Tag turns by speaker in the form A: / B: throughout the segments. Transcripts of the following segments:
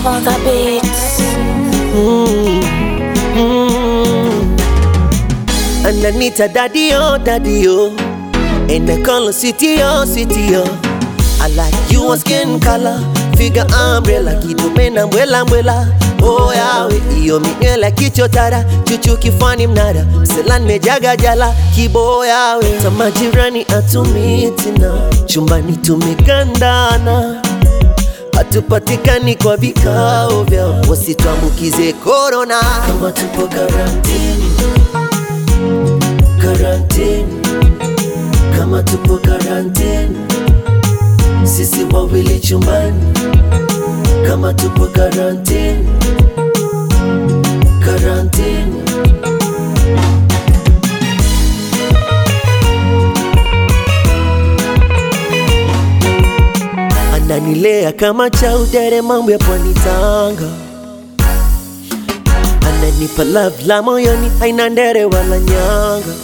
A: Lava the beats.
B: Mm, mm. Ananita daddy-o, daddy-o And I call her city-o, city-o I like you on skin color Figure umbrella Kidume na mbwela mbwela Oh yawe Iyo minywela kichotara Chuchu kifani mnara Selan mejaga jala Kibo yawe Tamajirani atumitina Chumbani tumekandana hatupatikani kwa vikao vyao, wasituambukize korona. Kama tupo karantini, karantini, kama tupo karantini, sisi wawili chumbani. Kama tupo karantini, karantini. ananilea kama chaudere, mambo ya pwani Tanga, ananipa love la moyoni, haina ndere wala nyanga.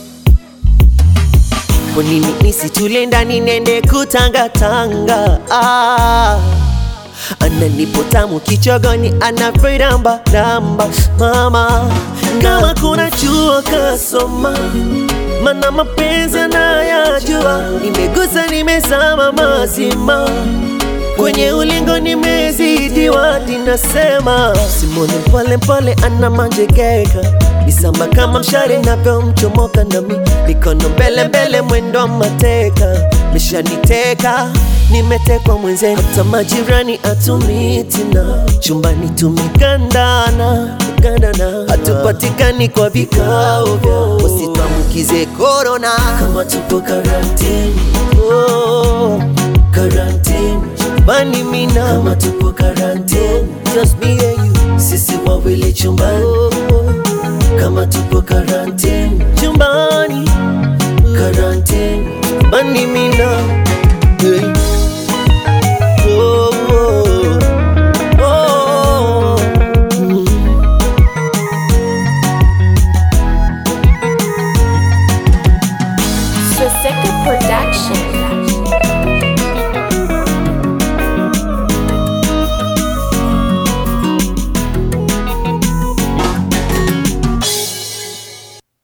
B: Kwa nini nisitule ndani nende kutangatanga? Ah, ananipo tamu kichogoni, anaviramba ramba mama, kama kuna chuo kasoma mana mapenzi nayajua, nimegusa nimezama mazima kwenye ulingo nimezidiwa, ninasema simone pole pole, ana manjegeka misamba kama mshale navyomchomoka, nami mikono mbele mbele, mwendo wa mateka mishaniteka nimetekwa mwenzenu, hata majirani atumitina, chumbani tumekandana kandana, hatupatikani kwa vikao vyao, wasituambukize korona kama tupo karantini. Oh, karantini chumbani mina kama tupo karantini, just me and you, sisi wawili chumbani. Oh, kama tupo karantini chumbani, karantini chumbani mina hey.